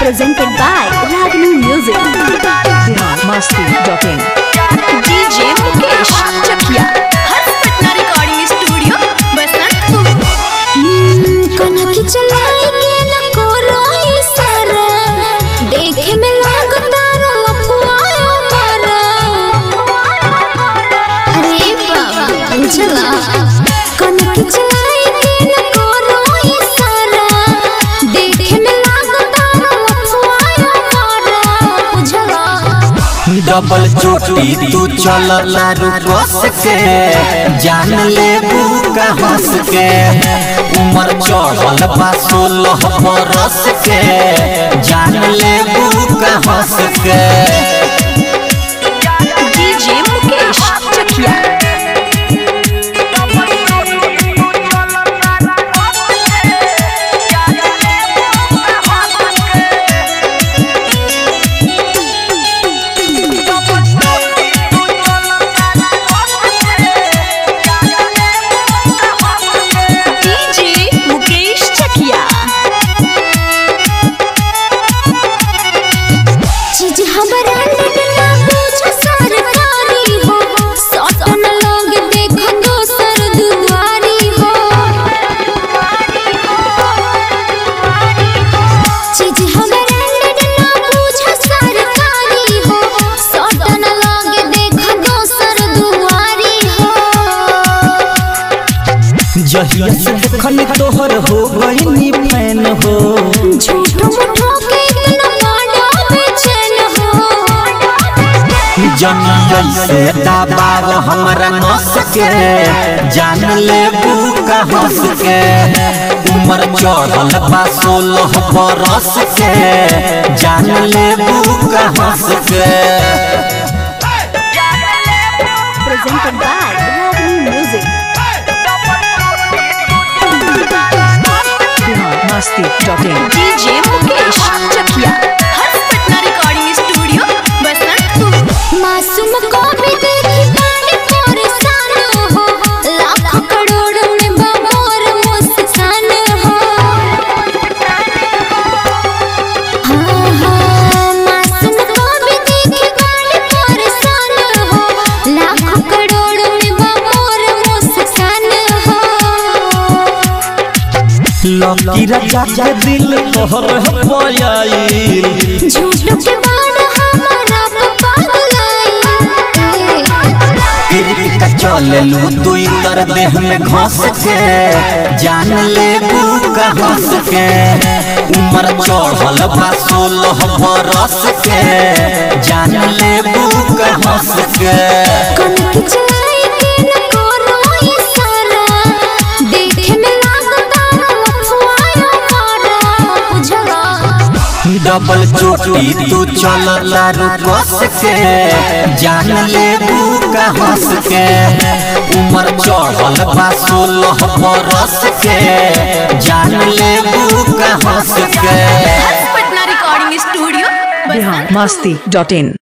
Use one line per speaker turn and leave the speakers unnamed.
presented by Ragini Music.
biharmasti.in
DJ Mukesh Chakia. Harsh Patna Recording Studio, Basantpur.
कनक चलाई के न कोरो इशारा देखे में लागता रो लपुआयो मारा अरे बाबा बुझला कनक चलाई के न कोरो इशारा देखे में लागता रो लपुआयो मारा बुझला
डबल चोटी तू चल लारू कस के जान ले का हंस के उमर चढ़ल बा सोलह बरस के जान ले का हंस के
DJ Mukesh Chakia. DJ Mukesh Chakia.
चीज हमरा ना पूछो सरकारी हो सटन लोग देखो दोसर दुआरी हो चीज हमरा ना पूछो सरकारी हो सटन लोग देखो दोसर दुआरी हो
जहिया से देखन तोहर हो गई फैन हो
झूठो मुठो के इतना बड़ा बेचैन हो
जनिया से दबाव हमरा नस के जान ले का हंस के उमर चढ़ल बा सोलह बरस के जान ले का हंस के
Presented by Ragini Music.
biharmasti.in
DJ Mukesh Chakia. Harsh Patna Recording Studio, Basantpur.
मासूम को भी देखी बड़े परेशान हो लाखों करोड़ों में बमोर मुस्कान हो हाँ हाँ मासूम को भी देखी बड़े परेशान हो लाखों करोड़ों में बमोर मुस्कान हो
लकी राजा के दिल तोहर पयाइल
झूठ के बाद हमारा पागलाई
फिर का चले लू दुई तर देह में घस के जान ले का हंस के उमर चढ़ल बा सोलह बरस के जान ले का हंस के
कनक चलाई के न कोरो इशारा देखे में लागता लफुआयो मारा बुझला
डबल चोटी तू चल लारू कस के जान ले का हंस के उमर चढ़ल बा सोलह बरस के जान ले का हंस के
Harsh Patna Recording Studio, Basantpur.
biharmasti.in